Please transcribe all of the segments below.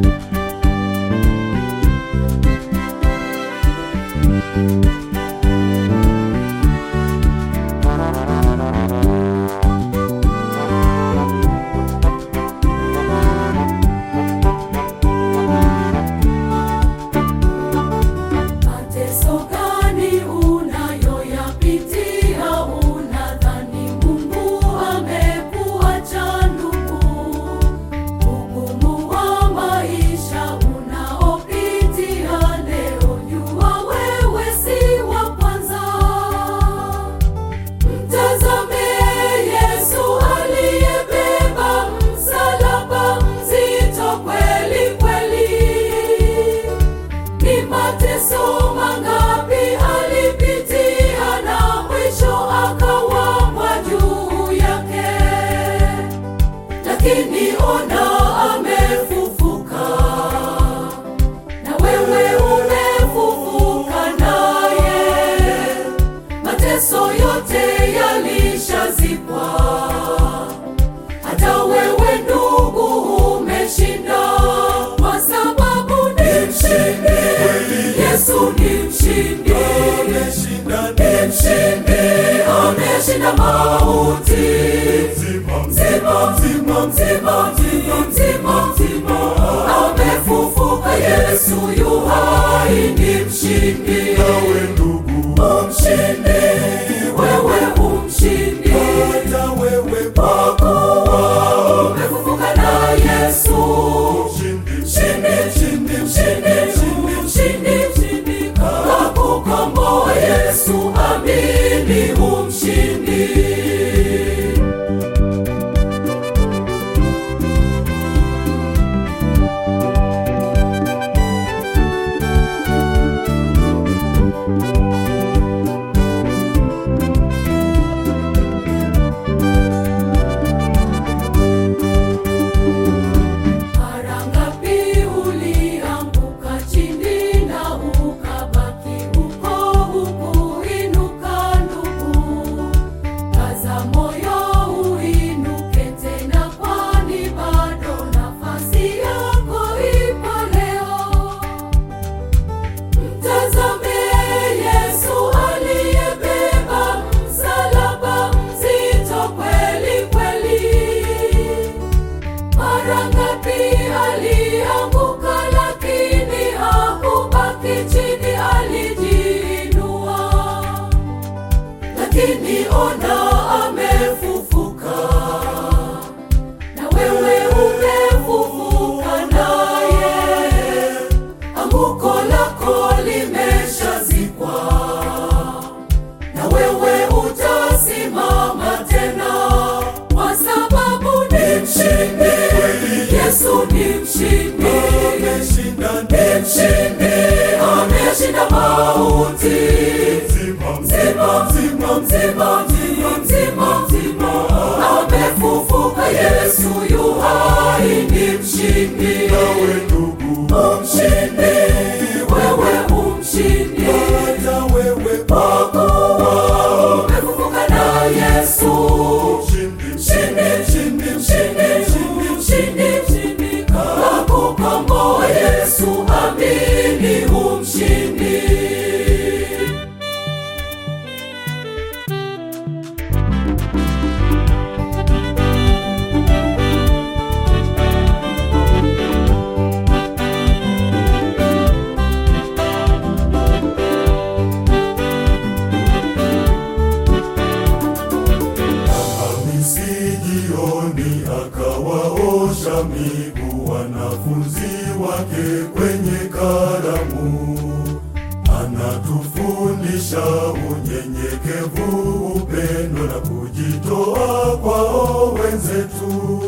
Mateso gani unayoyapitia? Unadhani Mungu amekuacha ndugu? Ugumu wa maisha unaopitia leo, jua wewe si wa kwanza. Mtazame Yesu aliyebeba msalaba mzito kweli kweli. Ni mateso mangapi alipitia na mwisho akawapwa juu yake, lakini ona amefufuka, na wewe umefufuka naye. Mateso yote yalishazikwa, hata wewe ndugu umeshinda, kwa sababu ni mshindi. Yesu ni mshindi, ni mshindi, ameshinda mauti. Mzima, mzima, mzima, mzima, mzima, mzima, amefufuka. Yesu yu hai, ni mshindi. Nawe ndugu, Umshindi, wewe umshindi, hata wewe kwa kuwa umefufuka na Yesu. mshindi, Mshindi, mshindi, mshindi, mshindi, mshindi, mshindi, kakukomboa Yesu, amini umshindi. Mara ngapi ulianguka chini na ukabaki huko hukuinuka ndugu? Kaza moyo uinuke tena, kwani bado nafasi yako ipo leo. Mtazame Yesu aliyebeba msalaba mzito kweli kweli. Mara ngapi alianguka, lakini hakubaki chini, alijiinua. Lakini ona amefufuka, na wewe umefufuka naye. Anguko lako limeshazikwa, na wewe utasimama tena, kwa sababu ni mshindi. Yesu ni mshindi, ameshinda ni mshindi, ameshinda mauti. mzima, Mzima, mzima, mzima, mzima, mzima, mzima, amefufuka. Yesu yu hai, ni mshindi. nawe ndugu, Umshindi, wewe umshindi, hata wewe kwa kuwa umefufuka na Yesu. mshindi, Mshindi, mshindi, mshindi, mshindi, mshindi, mshindi, kakukomboa Yesu, amini umshindi. Hamisi jioni akawaosha miguu wanafunzi wake kwenye karamu. Anatufundisha unyenyekevu, upendo na kujitoa kwao wenzetu.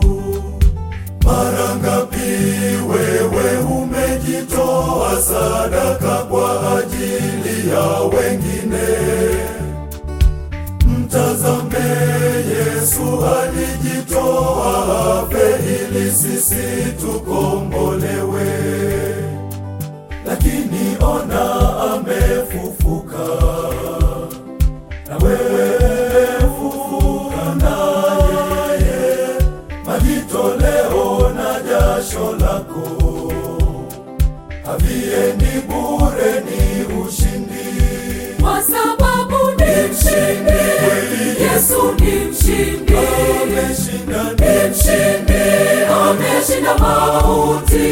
Mara ngapi wewe umejitoa sadaka kwa ajili ya wengine? Mtazame Yesu alijitoa afe ili sisi tukombolewe, lakini ona amefufuka, na wewe fufuka naye, majitoleo na jasho lako haviendi bure, ni ushindi. kwa sababu ni mshindi. Yesu ni mshindi, Ameshinda ni mshindi, ameshinda mauti.